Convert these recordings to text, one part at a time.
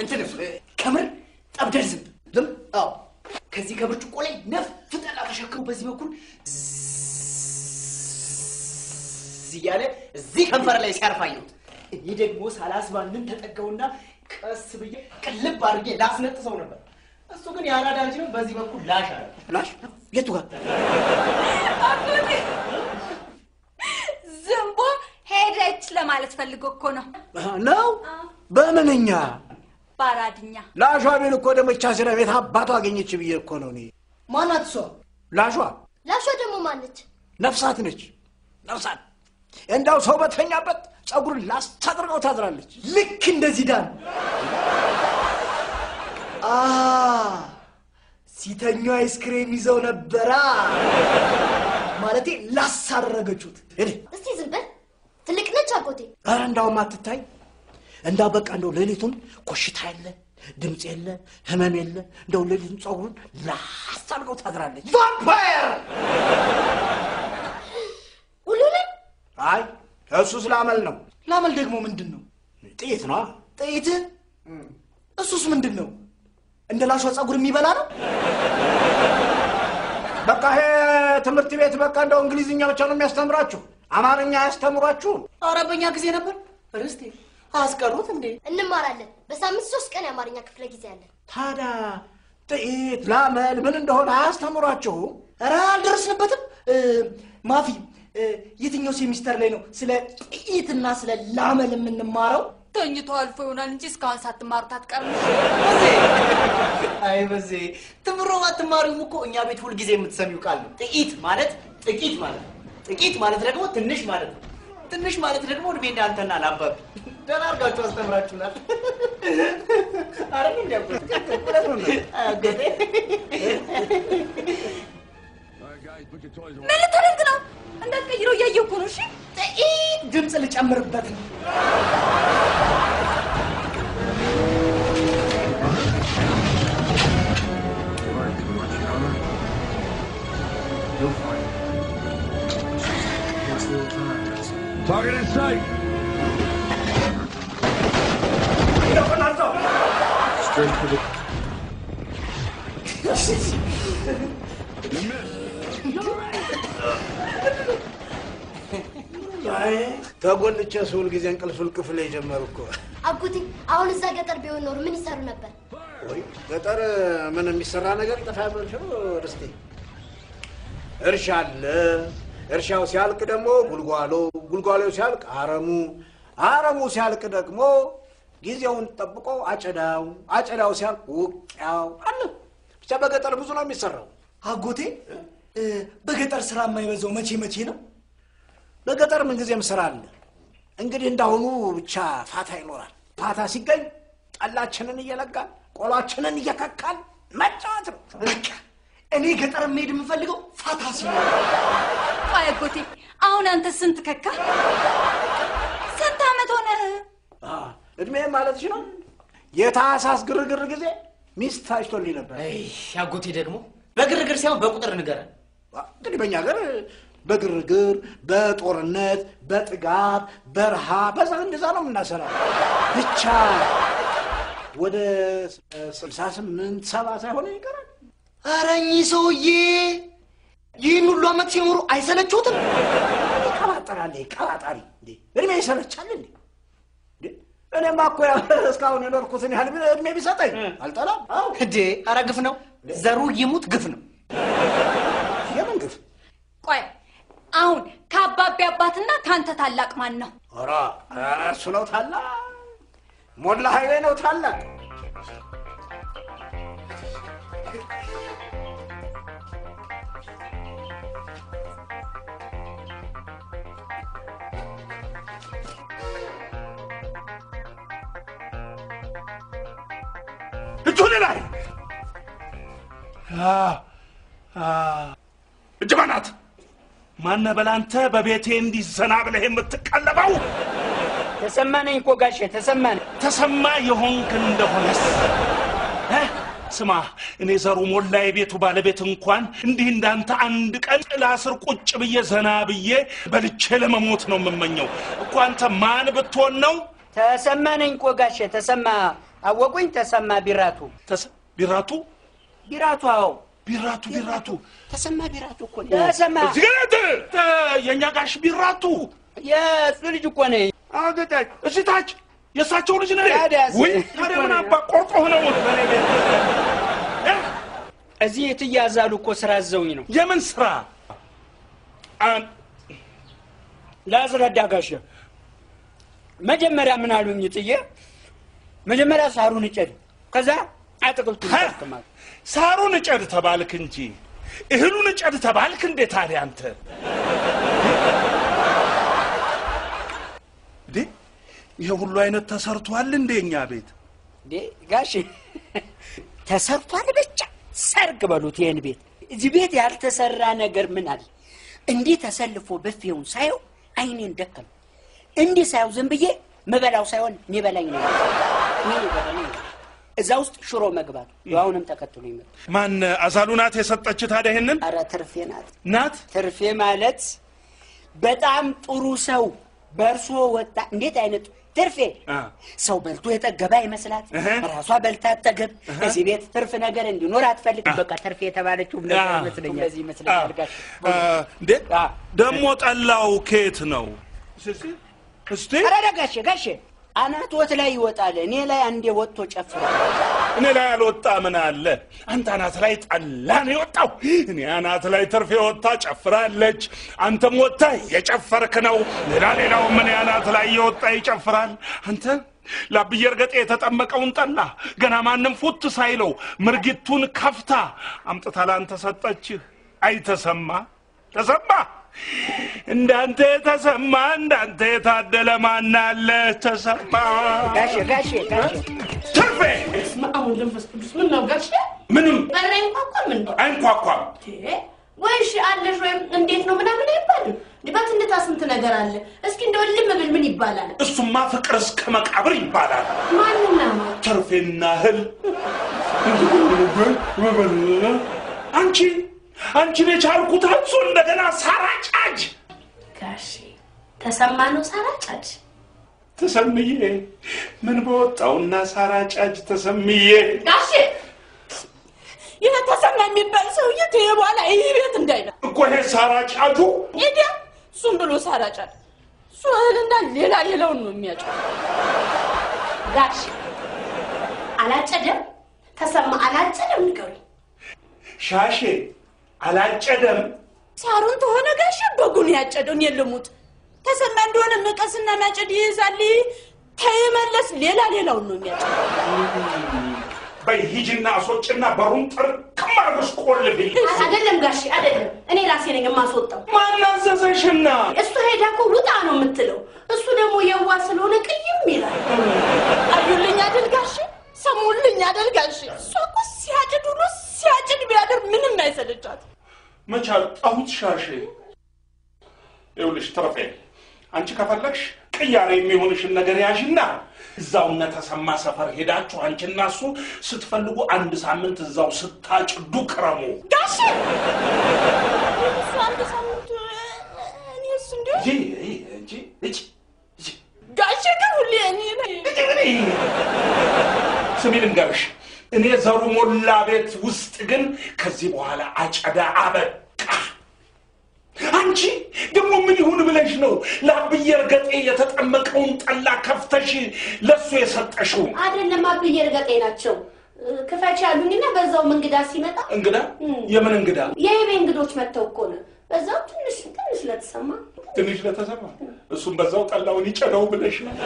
እንትን እ፣ ከምር ጠብደር ዝም ዝም አዎ ከዚህ ከብርጭቆ ላይ ነፍ ጠላ ተሸክሞ በዚህ በኩል ዝዝ እያለ እዚህ ከንፈር ላይ ሲያርፍ አየሁት። እኔ ደግሞ ሳላስባንን ተጠጋውና ቀስ ብዬ ቅልብ አድርጌ ላስነጥሰው ነበር። እሱ ግን የአራዳ ልጅ ነው። በዚህ በኩል ላሽ አለ። ላሽ የቱ ጋር? ዝንቦ ሄደች ለማለት ፈልጎ እኮ ነው። ነው በምንኛ በአራድኛ ላሿ ቤን እኮ ደግሞ ቻሲራ ቤት አባቷ አገኘች ብዬ እኮ ነው እኔ። ማናት እሷ? ላሿ ላሿ ደግሞ ማነች? ነፍሳት ነች። ነፍሳት እንዳው ሰው በተኛበት ጸጉርን ላስታጥርቀው ታድራለች። ልክ እንደዚህ ዳን አ ሲተኙ አይስክሬም ይዘው ነበራ ማለቴ ላሳረገችሁት። እስቲ ዝም በል። ትልቅ ነች አጎቴ። ኧረ እንዳውም አትታይ እንዳው በቃ እንደው ሌሊቱን ኮሽታ የለ ድምፅ የለ ህመም የለ እንደው ሌሊቱን ጸጉሩን ላስታጥርቀው ታድራለች። ቫምፓየር ሁሉንም አይ እሱ ስላመል ነው። ላመል ደግሞ ምንድን ነው? ጥይት ነዋ። ጥይት? እሱስ ምንድን ነው? እንደ ላሿ ጸጉር የሚበላ ነው? በቃ ይሄ ትምህርት ቤት በቃ እንደው እንግሊዝኛ ብቻ ነው የሚያስተምራችሁ፣ አማርኛ አያስተምሯችሁም። ኧረ በእኛ ጊዜ ነበር። ርስቴ አስቀሩት እንዴ? እንማራለን። በሳምንት ሶስት ቀን የአማርኛ ክፍለ ጊዜ አለን። ታዲያ ጥይት ላመል ምን እንደሆነ አያስተምሯችሁም? ኧረ አልደረስንበትም። እ፣ ማፊ እ፣ የትኛው ሴሚስተር ላይ ነው ስለ ጥይትና ስለ ላመል የምንማረው? ተኝቶ አልፎ ይሆናል እንጂ እስካሁን ሳትማሩት አትቀርም። አይ በዜ ትምሮ አትማሪውም እኮ እኛ ቤት ሁልጊዜ የምትሰሚው ቃል ነው። ጥቂት ማለት ጥቂት ማለት ነው። ጥቂት ማለት ደግሞ ትንሽ ማለት ነው። ትንሽ ማለት ደግሞ እድሜ እንዳንተና ላባቢ ደህና አድርጋችሁ አስተምራችሁናል። አረ እንዲያጎት አጎቴ ምን ልታደርግ ነው? እንዳትቀይረው እያየሁ እኮ ነው። እሺ ጥቂት ድምፅ ልጨምርበት ነው። Target in sight. Straight for the. አይ ተጎልቼ ስውል ጊዜ እንቅልፍ ልቅፍል የጀመሩ እኮ አጎቴ አሁን እዛ ገጠር ቢሆን ኖሮ ምን ይሰሩ ነበር? ወይ ገጠር ምን የሚሰራ ነገር ጠፋ ያመልሸው ርስቴ እርሻ አለ። እርሻው ሲያልቅ ደግሞ ጉልጓሎ፣ ጉልጓሎው ሲያልቅ አረሙ፣ አረሙ ሲያልቅ ደግሞ ጊዜውን ጠብቆ አጨዳው፣ አጨዳው ሲያልቅ ውቂያው አለ። ብቻ በገጠር ብዙ ነው የሚሰራው። አጎቴ እ፣ በገጠር ስራ የማይበዛው መቼ መቼ ነው? በገጠር ምንጊዜም ስራ አለ። እንግዲህ እንዳሁኑ ብቻ ፋታ ይኖራል። ፋታ ሲገኝ ጠላችንን እየለጋን ቆሏችንን እየከካን መጫወት ነው። በቃ እኔ ገጠር መሄድ የምፈልገው ፋታ ሲኖር ቆይ አጎቴ፣ አሁን አንተ ስንት ከካ? ስንት ዓመት ሆነ? አ፣ እድሜ ማለት ነው። የታህሳስ ግርግር ጊዜ ሚስት ታጭቶልኝ ነበር። አጎቴ ደግሞ በግርግር ሳይሆን በቁጥር ንገረን። እንግዲህ በእኛ ሀገር በግርግር፣ በጦርነት፣ በጥጋብ፣ በረሃ በዛ እንደዛ ነው የምናሰራው። ብቻ ወደ ስልሳ ስምንት ሰባ ሳይሆን ይቀራል። ኧረ እኚህ ሰውዬ ይህን ሁሉ ዓመት ሲኖሩ አይሰለችሁትም? ይቀባጠራል። ቀባጣሪ እንዴ እድሜ ይሰለቻል እንዴ? እንዴ? እኔማ እኮ ያው እስካሁን የኖርኩትን ያህል ቢ- እድሜ ቢሰጠኝ አልጠላም። አዎ እንዴ ኧረ ግፍ ነው። ዘሩ ይሙት ግፍ ነው። የምን ግፍ? ቆይ አሁን ከአባቢ አባትና ከአንተ ታላቅ ማን ነው? ኧረ እሱ ነው ታላቅ። ሞላ ኃይሌ ነው ታላቅ። እጁን ላይ እጅ በናት ማነ በላንተ በቤቴ እንዲህ ዘና ብለህ የምትቀለበው ተሰማነኝ እኮ ጋሼ ተሰማነ ተሰማ የሆንክ እንደሆነስ እ? ስማ እኔ ዘሩ ሞላ የቤቱ ባለቤት እንኳን እንዲህ እንዳንተ አንድ ቀን ጥላ ስር ቁጭ ብዬ ዘና ብዬ በልቼ ለመሞት ነው የምመኘው እኮ አንተ ማን ብትሆን ነው ተሰማነኝ እኮ ጋሼ ተሰማ አወቁኝ። ተሰማ ቢራቱ ተሰ- ቢራቱ ቢራቱ፣ አዎ ቢራቱ ቢራቱ ተሰማ ቢራቱ እኮ ነኝ። ተሰማ እዚህ ጋር ተ- ተ- የእኛ ጋሽ ቢራቱ የእሱ ልጅ እኮ ነኝ። አዎ ገጣች እዚህ ታች የእሳቸው ልጅ ነህ? ታዲያስ? ውይ ታዲያ ምን አባ ቆርጦ ሆነው እዚህ የትያዛሉ እኮ ስራ አዘውኝ ነው። የምን ስራ አን- ላስረዳ ጋሼ። መጀመሪያ ምን አሉኝ ጥዬ፣ መጀመሪያ ሳሩን እጨድ፣ ከዛ አትክልቱን ሀ? ይጠቅማል። ሳሩን እጨድ ተባልክ እንጂ እህሉን እጨድ ተባልክ እንዴ? ታዲያ አንተ እንዴ ይሄ ሁሉ አይነት ተሰርቷል እንዴ እኛ ቤት? እንዴ ጋሼ ተሰርቷል ብቻ ሰርግ በሉት ይህን ቤት። እዚህ ቤት ያልተሰራ ነገር ምን አለ? እንዲህ ተሰልፎ በፌውን ሳየው አይኔን ደከም። እንዲህ ሳየው ዝም ብዬ ምበላው ሳይሆን የሚበላኝ ነው። ምን ይበላኝ ነው? እዛ ውስጥ ሽሮ መግባቱ አሁንም ተከትሎ ይመጣ። ማን አዛሉ ናት የሰጠች ታዲያ ይሄንን አረ ትርፌ ናት። ናት? ትርፌ ማለት በጣም ጥሩ ሰው በእርሶ ወጣ። እንዴት አይነት ትርፌ! አ። ሰው በልቶ የጠገበ አይመስላት፣ እህ። ራሷ በልታ አጠገብ። እዚህ ቤት ትርፍ ነገር እንዲኖር አትፈልግም። በቃ ትርፌ የተባለችው አ። ይመስለኛል። እንደዚህ ይመስለኛል። ጋሽ አ፣ እንዴ አ። ደግሞ ጠላው ከየት ነው? እስቲ እስቲ ኧረ ጋሼ ጋሼ አናቶት ላይ ይወጣል። እኔ ላይ አንዴ ወጥቶ ጨፍሯል። እኔ ላይ ያልወጣ ምን አለ? አንተ አናት ላይ ጠላ ነው የወጣው። እኔ አናት ላይ ትርፍ የወጣ ጨፍራለች። አንተም ወጥታ የጨፈርክ ነው። ሌላ ሌላው ምን አናት ላይ የወጣ ይጨፍራል። አንተ ላብዬ እርገጤ የተጠመቀውን ጠላ ገና ማንም ፉት ሳይለው ምርጊቱን ከፍታ አምጥታ ላንተ ሰጠችህ። አይ ተሰማ ተሰማ እንዳንተ የተሰማ እንዳንተ የታደለ ማን አለ? ተሰማ ጋሼ ጋሼ ጋሼ ትርፌ በስመ አብ ወወልድ ወመንፈስ ቅዱስ ምን ነው ጋሼ? ምንም በር አይንኳኳም እንዴ? አይንኳኳም። እንዴ? ወይ እሺ አለሽ ወይም እንዴት ነው ምናምን አይባልም። እንዴ በትንታ ስንት ነገር አለ። እስኪ እንደው ልም ብል ምን ይባላል? እሱማ ፍቅር እስከ መቃብር ይባላል። ማንና ማን? ትርፌና እህል አንቺ አንቺን የቻልኩት አንሶ እንደገና ሳራ ጫጅ ጋሼ ተሰማ ነው ሳራ ጫጅ ተሰምዬ ምን በወጣውና ሳራ ጫጅ ተሰምዬ ጋሼ ይህ ተሰማ የሚባል ሰውዬ ተየ በኋላ ይህ ቤት እንዳይለ እኮ ይሄ ሳራ ጫጁ ኢዲያ እሱም ብሎ ሳራ ጫጅ እሱ እህልና ሌላ ሌላውን ነው የሚያጫው። ጋሼ አላጨደም ተሰማ አላጨደም ንገሩኝ። ሻሼ አላጨደም። ሳሩን ተሆነ ጋሼ በጉን ያጨደውን የልሙት ተሰማ እንደሆነ መቀስና ማጨድ ይይዛል። ተይመለስ ሌላ ሌላውን ነው የሚያጨደው። በይ ሂጂና አስወጭና በሩን ጥርቅም አድርገሽ ቆልፊልኝ። አይደለም ጋሼ አይደለም፣ እኔ ራሴ ነኝ የማስወጣው። ማን አዘዘሽና? እሱ ሄዳ እኮ ውጣ ነው የምትለው። እሱ ደግሞ የዋ ስለሆነ ቅይም ይላል። አዩልኝ አይደል ጋሼ? ሰሙልኝ አይደል ጋሼ? እሷ እኮ ሲያጭድ ውሎ ሲያጭድ ቢያድር ምንም አይሰለቻት። መች አጣሁት ሻሼ። ይኸውልሽ ትርፌ፣ አንቺ ከፈለግሽ ቅያሬ የሚሆንሽን ነገር ያዥና እዛው እነ ተሰማ ሰፈር ሄዳችሁ አንቺና እሱ ስትፈልጉ አንድ ሳምንት እዛው ስታጭዱ ክረሙ። ጋሼ እሱ አንድ ሳምንት እኔስ እንዲ እጂ እጂ እጂ እጂ ጋሼ ግን ሁሌ እኔ ነኝ ስሚ ልንገርሽ፣ እኔ ዘሩ ሞላ ቤት ውስጥ ግን ከዚህ በኋላ አጨዳ አበቃ። አንቺ ደግሞ ምን ይሁን ብለሽ ነው ለአብዬ እርገጤ የተጠመቀውን ጠላ ከፍተሽ ለሱ የሰጠሽው? አይደለም አብዬ እርገጤ ናቸው ክፈች ያሉኝና በዛውም እንግዳ ሲመጣ እንግዳ? የምን እንግዳ? የቤ እንግዶች መጥተው እኮ ነው። በዛው ትንሽ ትንሽ ለተሰማ ትንሽ ለተሰማ እሱም በዛው ጠላውን ይጨደው ብለሽ ነው።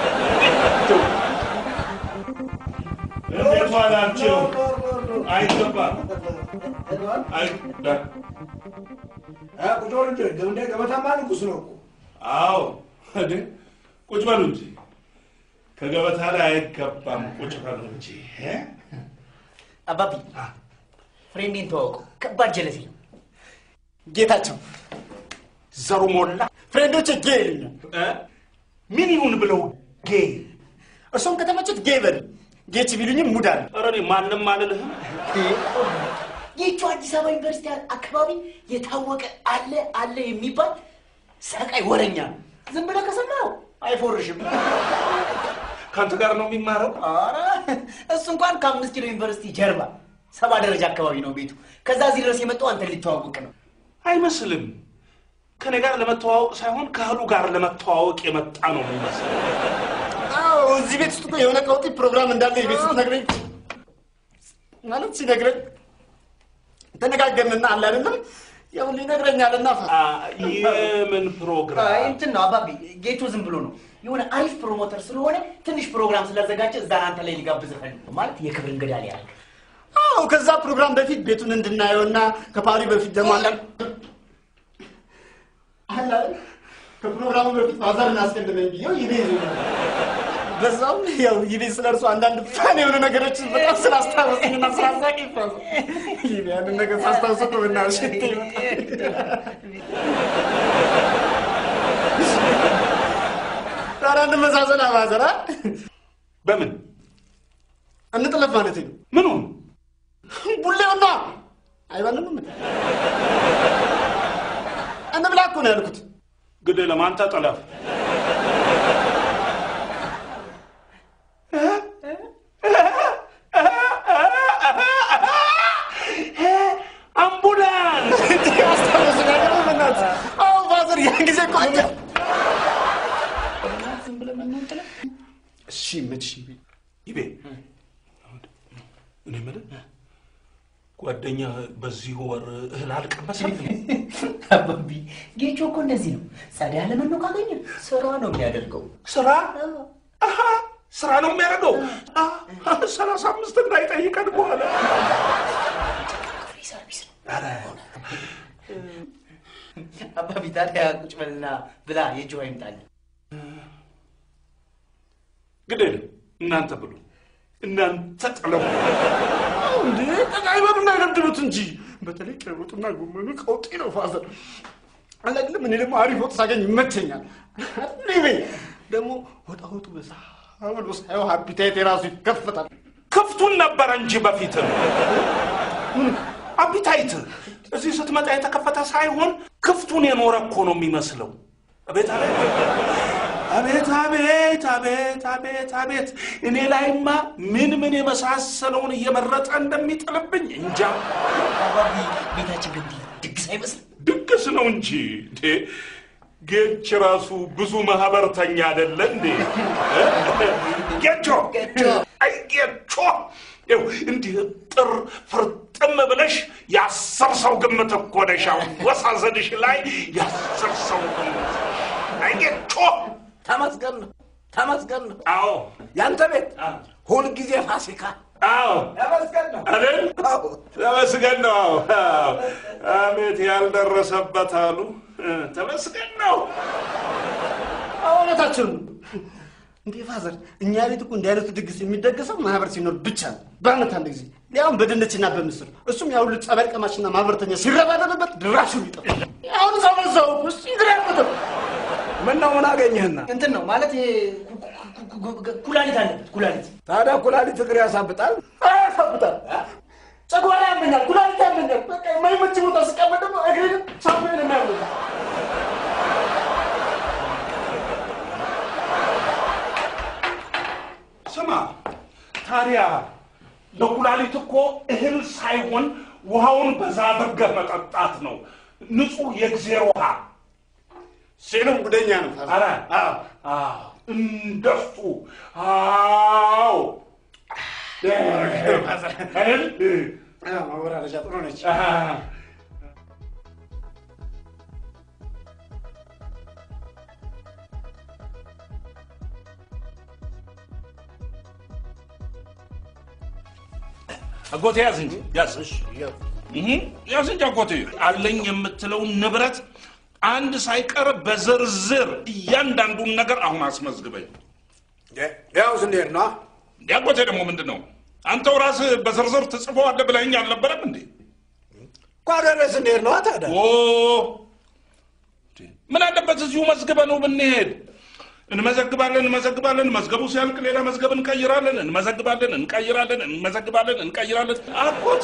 እንዴት ዋላችሁ? አይገባም። አይ ቁጭ በሉ እንጂ እንደ ገበታማ ንጉሥ ነው እኮ። አዎ እንዴ ቁጭ በሉ እንጂ ከገበታ ላይ አይገባም። ቁጭ በሉ እንጂ እ? አባቢ ፍሬንዴን ተዋወቁ። ከባድ ጀለሲ ነው። ጌታቸው ዘሩ ሞላ ፍሬንዶች ጌ ይሉኛል። እ? ምን ይሁን ብለው ጌ እርሶም ከተመቹት ጌ በሉ። ጌች ቢሉኝም ሙድ አለ። ኧረ እኔ ማንም አልልህም። ይህቹ አዲስ አበባ ዩኒቨርሲቲ አካባቢ የታወቀ አለ አለ የሚባል ሰቃይ ወረኛ ነው። ዝም ብለህ ከሰማኸው አይፎርሽም። ከአንተ ጋር ነው የሚማረው? ኧረ እሱ እንኳን ከአምስት ኪሎ ዩኒቨርሲቲ ጀርባ ሰባ ደረጃ አካባቢ ነው ቤቱ። ከዛ እዚህ ድረስ የመጣው አንተን ሊተዋወቅ ነው። አይመስልም። ከኔ ጋር ለመተዋወቅ ሳይሆን ከእህሉ ጋር ለመተዋወቅ የመጣ ነው የሚመስል። አዎ እዚህ ቤት ውስጥ እኮ የሆነ ቀውጢ ፕሮግራም እንዳለ የቤት ስትነግረኝ ማለት ሲነግረኝ ተነጋገርንና አለ አይደለም ያው ይነግረኛልና አ፣ የምን ፕሮግራም? አይ እንትን ነው አባቢ፣ ጌቱ ዝም ብሎ ነው የሆነ አሪፍ ፕሮሞተር ስለሆነ ትንሽ ፕሮግራም ስላዘጋጀ እዛ አንተ ላይ ሊጋብዝህ ፈልጎ ማለት የክብር እንግዳ ሊያደርግ አዎ ከዛ ፕሮግራም በፊት ቤቱን እንድናየውና ከፓሪ በፊት ደግሞ አንዳንድ አለ አይደል? ከፕሮግራሙ በፊት ፋዘርን አስቀድመኝ ብዬው ይቤ በዛውም ያው ይቤ ስለ እርሱ አንዳንድ ፋን የሆኑ ነገሮችን በጣም ስላስታወሰኝና ስላሳቂ ፋዘር ይቤ ያንን ነገር ሳስታውሰው እኮ በእናትሽ ሽንቴ ይመጣል። ኧረ እንመሳሰል ፋዘር አ? በምን እንጥለፍ ማለት ነው ምኑን? ቡሌውና አይባልም እንዴ? እንብላ እኮ ነው ያልኩት። ግድ ለማን ተጠለፍ? አምቡላንስ! አስታወሰኝ አይደል? በእናትህ አዎ፣ ፋዘር ያን ጊዜ እኮ አንተ እሺ መች ይቤ እኔ የምልህ ጓደኛ በዚህ ወር እህል አልቀመሰም? አባቢ ጌቾ እኮ እንደዚህ ነው። ጸዳ ለመኖ ካገኘ ስራ ነው የሚያደርገው። ስራ አሀ፣ ስራ ነው የሚያደርገው። አሀ፣ ሰላሳ አምስት እንዳይጠይቀን በኋላ ፍሪ ሰርቪስ ነው። አባቢ ታዲያ ቁጭ በልና ብላ የእጅ ውሃ ይምጣል። ግድ የለም እናንተ ብሉ፣ እናንተ ጥለው እንዴ አይበሉና አይለምድሉት እንጂ በተለይ ቀይ ወጡና ጎመኑ ቀውጢ ነው ፋዘር አላግልም እኔ ደግሞ አሪፍ ወጥ ሳገኝ ይመቸኛል ሊቤ ደግሞ ወጣ ወጡ በዛ ብሎ ሳየው ሀፒታይት የራሱ ይከፈታል ክፍቱን ነበረ እንጂ በፊትም አፒታይት እዚህ ስትመጣ የተከፈተ ሳይሆን ክፍቱን የኖረ እኮ ነው የሚመስለው። አቤት አቤት አቤት አቤት አቤት አቤት አቤት እኔ ላይማ ምን ምን የመሳሰለውን እየመረጠ እንደሚጥልብኝ እንጃ። አባቢ ቤታችን ግን ድግስ አይመስልም። ድግስ ነው እንጂ እንዴ! ጌች ራሱ ብዙ ማህበርተኛ አይደለ እንዴ? ጌቾ ጌቾ። አይ ጌቾ ይኸው እንዲህ ጥር ፍርጥም ብለሽ የአስር ሰው ግምት እኮ ነሽ። አወሳሰድሽ ላይ የአስር ሰው ግምት። አይ ጌቾ ተመስገን ነው ተመስገን ነው። አዎ ያንተ ቤት ሁልጊዜ ፋሲካ አዎ ተመስገን ነው። አይደል? አዎ። ተመስገን ነው። አዎ። አቤት ያልደረሰበት አሉ። ተመስገን ነው። እውነታችን ነው እንዴ ፋዘር እኛ ቤት እኮ እንዲህ አይነቱ ድግስ የሚደገሰው ማህበር ሲኖር ብቻ ነው በአመት አንድ ጊዜ ሊያውም በድንችና በምስር እሱም ያሁሉ ጸበል ቀማሽና ማህበርተኛ ሲረባረብበት ድራሹ ይጠፋ አሁን ሰው በዛው ውስጥ ይግራበትም ምን ነው ምን አገኘህና? እንትን ነው ማለት ይሄ ኩ- ኩ- ኩ- ኩ- ኩላሊት አለበት ኩላሊት ታዲያ ኩላሊት እግር ያሳብጣል። አያሳብጣል ጨጓራ ያመኛል ኩላሊት ያመኛል በቃ የማይመች ቦታ ስቀመጥ ደግሞ እግሬ ሳምቤ ነው የሚያመኝ ስማ ታዲያ ለኩላሊት እኮ እህል ሳይሆን ውሃውን በዛ አድርገህ መጠጣት ነው። ንጹህ የእግዜር ውሃ ሴሎም ጉደኛ ነው ፋዘር አረ አዎ አዎ፣ እንደሱ አዎ አይደል? አዎ ማወራረጃ ጥሩ ነች አሃ። አጎቴ ያዝ እንጂ ያዝ እህ፣ ያዝ እንጂ አጎቴ አለኝ የምትለውን ንብረት አንድ ሳይቀር በዝርዝር እያንዳንዱን ነገር አሁን አስመዝግበኝ። ያው ስንሄድ ነው እንዲ አጎቴ ደግሞ ምንድን ነው አንተው ራስህ በዝርዝር ትጽፈዋለህ ብለኸኝ አልነበረም እንዴ? ጓደረ ስንሄድ ነው ታዲያ ኦ ምን አለበት እዚሁ መዝግበ ነው ብንሄድ። እንመዘግባለን እንመዘግባለን፣ መዝገቡ ሲያልቅ ሌላ መዝገብ እንቀይራለን፣ እንመዘግባለን፣ እንቀይራለን፣ እንመዘግባለን፣ እንቀይራለን። አጎቴ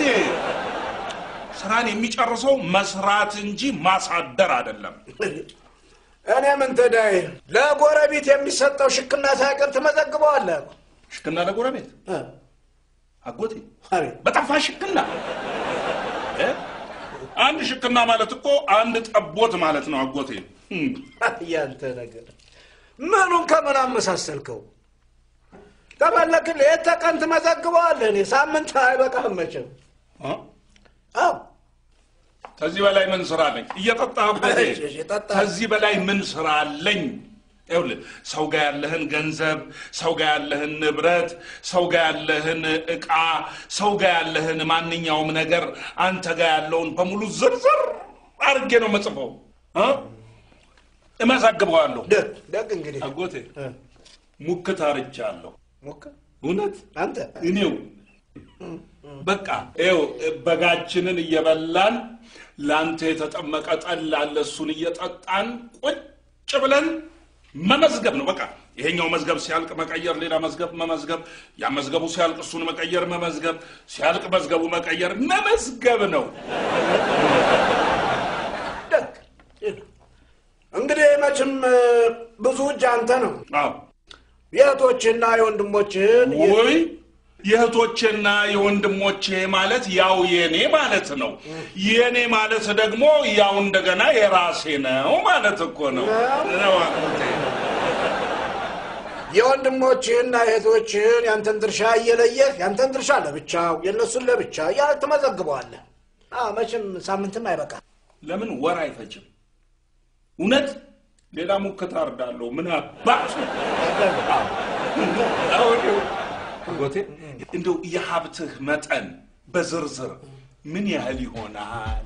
ስራን የሚጨርሰው መስራት እንጂ ማሳደር አይደለም። እኔ ምን ተዳይ ለጎረቤት የሚሰጠው ሽክና ሳይቀር ትመዘግበዋለህ እኮ። ሽክና ለጎረቤት እ? አጎቴ አቤት በጠፋ ሽክና እ? አንድ ሽክና ማለት እኮ አንድ ጠቦት ማለት ነው አጎቴ። እም፣ ያንተ ነገር ምኑን ከምን አመሳሰልከው? ከፈለክ ሌት ተቀን ትመዘግበዋለህ። እኔ ሳምንት አይበቃህም መቼም። እ? አዎ ከዚህ በላይ ምን ስራ አለኝ? እየጠጣህ አጎቴ፣ እሺ፣ እሺ፣ ጠጣ። ከዚህ በላይ ምን ስራ አለኝ? ይኸውልህ ሰው ጋር ያለህን ገንዘብ፣ ሰው ጋር ያለህን ንብረት፣ ሰው ጋር ያለህን ዕቃ፣ ሰው ጋር ያለህን ማንኛውም ነገር አንተ ጋር ያለውን በሙሉ ዝርዝር አድርጌ ነው መጽፈው እ? እመዘግበዋለሁ። ደግ ደግ እንግዲህ አጎቴ እ፣ ሙክት አርጃለሁ። ሞክር እውነት አንተ እኔው በቃ ይኸው በጋችንን እየበላን ለአንተ የተጠመቀ ጠላ አለ እሱን እየጠጣን ቁጭ ብለን መመዝገብ ነው። በቃ ይሄኛው መዝገብ ሲያልቅ መቀየር፣ ሌላ መዝገብ መመዝገብ፣ ያ መዝገቡ ሲያልቅ እሱን መቀየር፣ መመዝገብ፣ ሲያልቅ መዝገቡ መቀየር፣ መመዝገብ ነው። ደግ እንግዲህ መቼም እ፣ ብዙ እጅ አንተ ነው አዎ የእህቶችህና የወንድሞችህን የ- ውይ የእህቶቼና የወንድሞቼ ማለት ያው የኔ ማለት ነው። የኔ ማለት ደግሞ ያው እንደገና የራሴ ነው ማለት እኮ ነው። ነው አጎቴ። የወንድሞችህና የእህቶችህን ያንተን ድርሻ እየለየህ ያንተን ድርሻ ለብቻው የእነሱን ለብቻ ያ ትመዘግበዋለህ። አዎ መቼም ሳምንትም አይበቃ። ለምን ወር አይፈጅም? እውነት ሌላ ሙከታ አርዳለሁ። ምን አባቱ አጎቴ፣ እንደው የሀብትህ መጠን በዝርዝር ምን ያህል ይሆናል?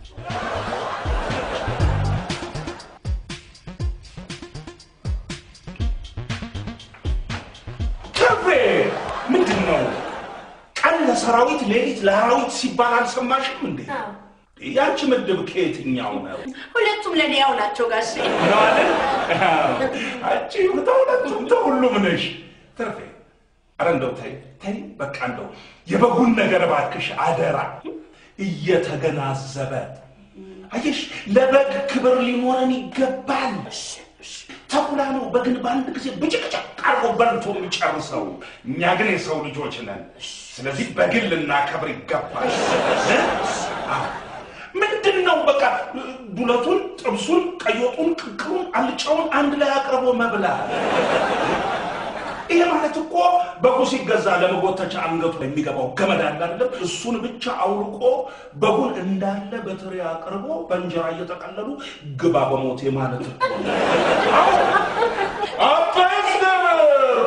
ከቤ ምንድን ነው? ቀን ለሰራዊት ሌሊት ለአራዊት ሲባል አልሰማሽም እንዴ? ያንቺ ምድብ ከየትኛው ነው? ሁለቱም ለእኔ ያው ናቸው ጋሼ። ነው አይደል? አዎ። አንቺ ተሁለቱም ተሁሉም ነሽ። ትርፌ ኧረ እንደው ተይ ተይ፣ በቃ እንደው የበጉን ነገር እባክሽ አደራ እየተገናዘበ አየሽ፣ ለበግ ክብር ሊኖረን ይገባል። ተኩላ ነው በግን በአንድ ጊዜ ብጭቅጭቅ አርጎ በልቶ የሚጨርሰው። እኛ ግን የሰው ልጆች ነን። ስለዚህ በግን ልናከብር ይገባል። እ? አዎ። ምንድን ነው በቃ ዱለቱን፣ ጥብሱን፣ ቀዮጡን፣ ቅቅሉን፣ አልጫውን አንድ ላይ አቅርቦ መብላት። ይሄ ማለት እኮ በጉ ሲገዛ ለመጎተቻ አንገቱ የሚገባው ገመድ አለ አይደለም? እሱን ብቻ አውልቆ በጉን እንዳለ በትሪ አቅርቦ በእንጀራ እየጠቀለሉ ግባ በሞቴ ማለት እኮ ነው። አዎ። አባስ ነበር።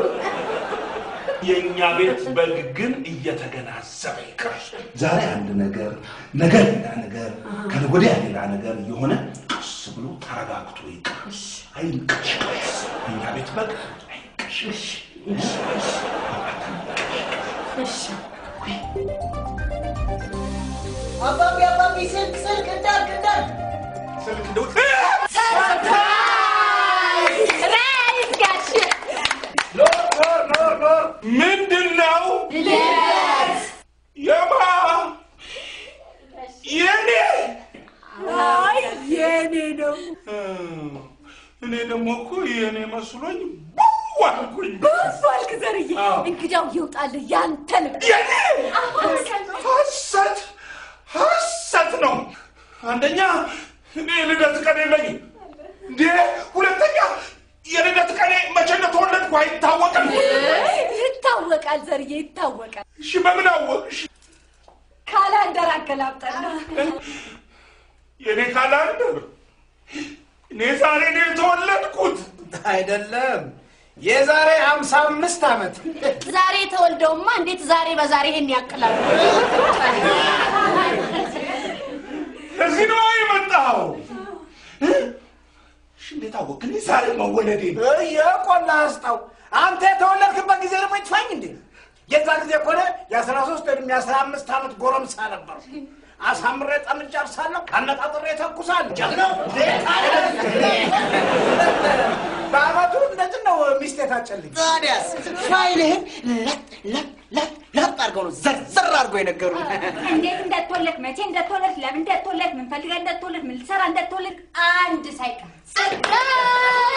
የእኛ ቤት በግ ግን እየተገናዘበ ይቅር። ዛሬ አንድ ነገር፣ ነገ ሌላ ነገር፣ ከነገ ወዲያ ሌላ ነገር የሆነ ቀስ ብሎ ተረጋግቶ ይቅር። አይንቀሽቀሽ። የእኛ ቤት በግ አይንቀሽቀሽ። አባቢ አባቢ ስልክ ስልክ እንዳልክ እንዳልክ ስልክ እንደው ራይስ ጋሼ ኖር ኖር ኖር ኖር ምንድን ነው የማ የኔ አይ የኔ ነው እኔ ደግሞ እኮ የኔ መስሎኝ ቡው አልኩኝ። ብዙ አልክ ዘርዬ አዎ። እንግዳው ይውጣልህ ያንተ ልብ የኔ ሐሰት ሐሰት ነው። አንደኛ እኔ የልደት ቀን የለኝም እንዴ፣ ሁለተኛ የልደት ቀኔ መቼ እንደተወለድኩ አይታወቅም። ይታወቃል ዘርዬ ይታወቃል እሺ በምን አወቅሽ? ካላንደር አገላብጠና የኔ ካላንደር እኔ ዛሬ ነው የተወለድኩት። አይደለም የዛሬ ሀምሳ አምስት ዓመት ዛሬ ተወልደውማ እንዴት ዛሬ በዛሬ ይሄን ያክላሉ? እዚህ ነው የመጣው። እሺ እንዴት አወቅ? እኔ ዛሬ መወለዴ ነው። የቆላ አስጣው አንተ የተወለድክበት ጊዜ ደግሞ ይጥፋኝ እንዴ የዛ ጊዜ ኮነ የአስራ ሶስት ወይም የአስራ አምስት ዓመት ጎረምሳ ነበር አሳምሬ ጠምጄ አርሳለሁ አነጣጥሬ ተኩሳለሁ ጀግናው በአመቱ እንደዚህ ነው ሚስት የታጨልኝ ታዲያስ ፋይልህን ለጥ ለጥ ለጥ ለጥ አድርገው ነው ዘርዘር አድርገው የነገሩ እንዴት እንደተወለድክ መቼ እንደተወለድክ ለምን እንደተወለድክ ምን ፈልገህ እንደተወለድክ ምን ልትሰራ እንደተወለድክ አንድ ሳይቀር ሰርፕራይዝ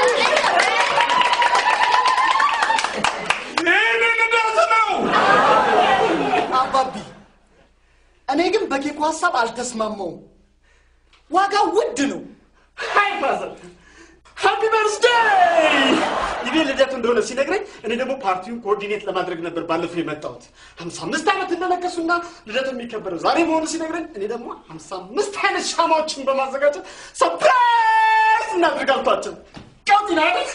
በኬኩ ሀሳብ አልተስማማውም። ዋጋው ውድ ነው። ሃይ ፋዘር ሃፒ በርዝዴይ! ይኔ ልደቱ እንደሆነ ሲነግረኝ እኔ ደግሞ ፓርቲውን ኮኦርዲኔት ለማድረግ ነበር ባለፈው የመጣሁት። ሀምሳ አምስት ዓመት እንደነገሱና ልደቱ የሚከበረው ዛሬ መሆኑ ሲነግረኝ እኔ ደግሞ ሀምሳ አምስት አይነት ሻማዎችን በማዘጋጀት ሰፕራይዝ እናድርግ አልኳቸው። ቀውጢ ነው አይደል?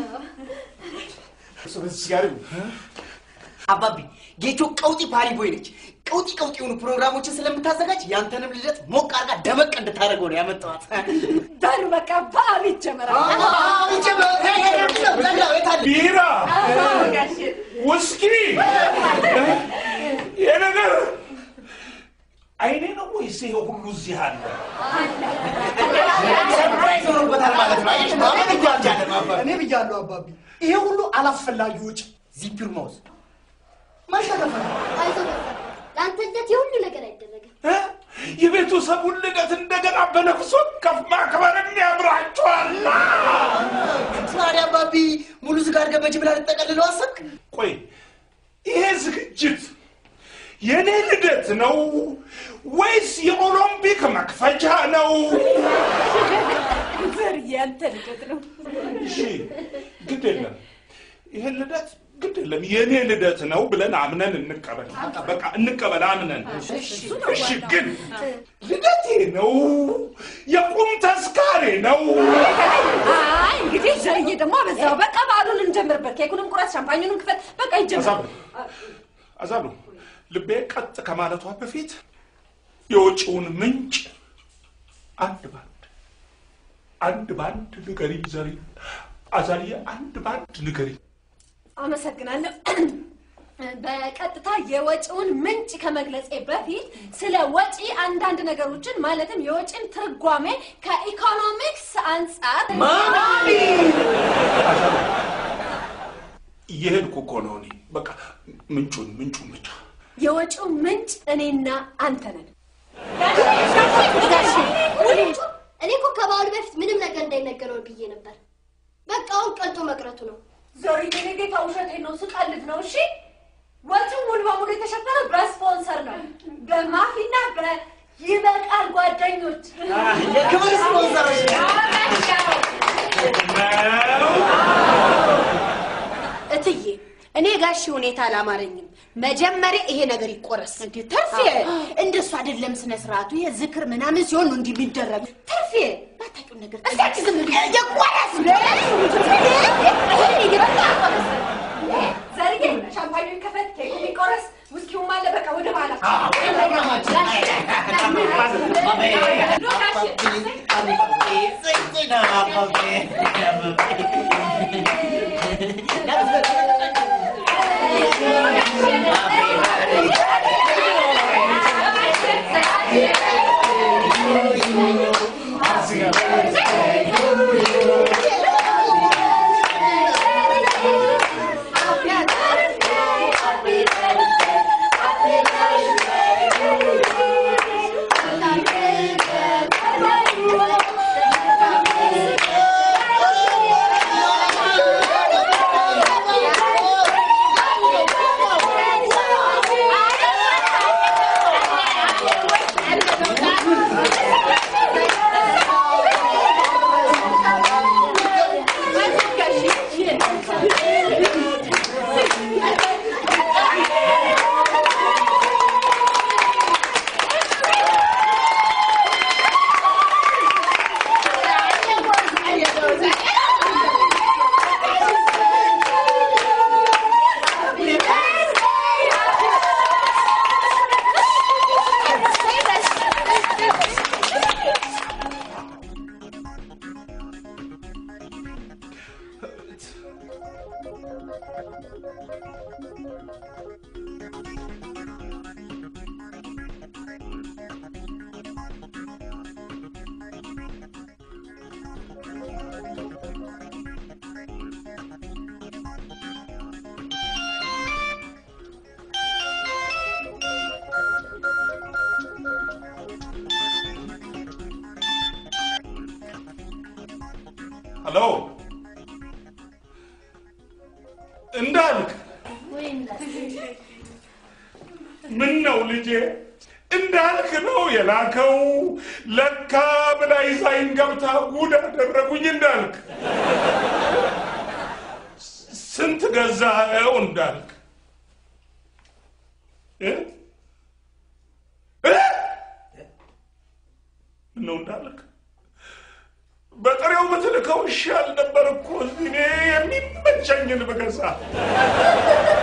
እሱ በዚህ ጋር ይሁን። አባቢ ጌቾ ቀውጢ ፓሪ ቦይ ነች። ቀውጢ ቀውጢ የሆኑ ፕሮግራሞችን ስለምታዘጋጅ ያንተንም ልደት ሞቅ አድርጋ ደመቅ እንድታደርገው ነው ያመጣኋት። በሉ በቃ በዓሉ ይጀመራል። ቢራ፣ ውስኪ፣ ይሄ ነገር አይኔ ነው ወይስ ይሄ ሁሉ እዚህ አለ? ሰርፕራይዝ ሆኖበታል ማለት ነው። አየሽ ማመን እኮ አልቻለም አባቢ። እኔ ብያለሁ አባቢ፣ ይሄ ሁሉ አላስፈላጊ ወጪ ዚፒር ማውዝ ማሸነፈ አይዞህ ገጠር፣ ለአንተ ልደት የሁሉ ነገር አይደረግም። እ? የቤተሰቡን ልደት እንደገና በነፍስ ወከፍ ማክበርም ያምራቸዋል። ታዲያ አባቢ ሙሉ ስጋ አድርገህ በጅ ብላ ልጠቀልለው አሰብክ? ቆይ ይሄ ዝግጅት የኔ ልደት ነው ወይስ የኦሎምፒክ መክፈቻ ነው? ዘር ያንተ ልደት ነው። እሺ ግድ የለም ይሄን ልደት ግድ የለም የኔ ልደት ነው ብለን አምነን እንቀበል። በቃ እንቀበል አምነን። እሺ ግን ልደቴ ነው የቁም ተስካሬ ነው። አይ እንግዲህ ዘርዬ ደግሞ አበዛው። በቃ በዓሉን እንጀምርበት። ኬኩንም ቁረጥ፣ ሻምፓኙንም ክፈት። በቃ ይጀምር። አዛሉ አዛሉ ልቤ ቀጥ ከማለቷ በፊት የወጪውን ምንጭ አንድ ባንድ አንድ ባንድ ንገሪኝ ዘሪ አዛልዬ አንድ ባንድ ንገሪኝ። አመሰግናለሁ። በቀጥታ የወጪውን ምንጭ ከመግለጼ በፊት ስለ ወጪ አንዳንድ ነገሮችን ማለትም የወጪን ትርጓሜ ከኢኮኖሚክስ አንጻር እየሄድኩ እኮ ነው እኔ። በቃ ምንጩን ምንጩን ብቻ የወጪው ምንጭ እኔና አንተ ነን። ወንጩ እኔ እኮ ከበዓሉ በፊት ምንም ነገር እንዳይነገረው ብዬ ነበር። በቃ አሁን ቀልቶ መቅረቱ ነው። ዞሪ የኔ ጌታ ውሸቴን ነው፣ ስቀልድ ነው። እሺ ወጪው ሙሉ በሙሉ የተሸፈነው በስፖንሰር ነው፣ በማፊና በይበቃል ጓደኞች የክብር ስፖንሰሮች እትዬ እኔ ጋሽ ሁኔታ አላማረኝም። መጀመሪያ ይሄ ነገር ይቆረስ። እንዴ ተርፌ እንደሱ አይደለም ስነ ስርዓቱ። ይሄ ዝክር ምናምን ሲሆን ነው እንዲህ የሚደረግ። ተርፌ ባታውቂው ነገር እስኪ ዝም ብዬ ይቆረስ። ዘርዬ ሻምፓኙን ከፈት፣ ኬኩ የሚቆረስ ውስኪውም አለ። በቃ ወደ በኋላ ሄሎ እንዳልክ ምን ነው ልጄ እንዳልክ ነው የላከው። ለካ ብላ ይዛኝ ገብታ ጉድ አደረጉኝ እንዳልክ። ስንት ገዛኸው እንዳልክ እ? እ? ምነው እንዳልክ በጥሬው ብትልከው ይሻል ነበር እኮ እኔ የሚመቸኝን ብገዛ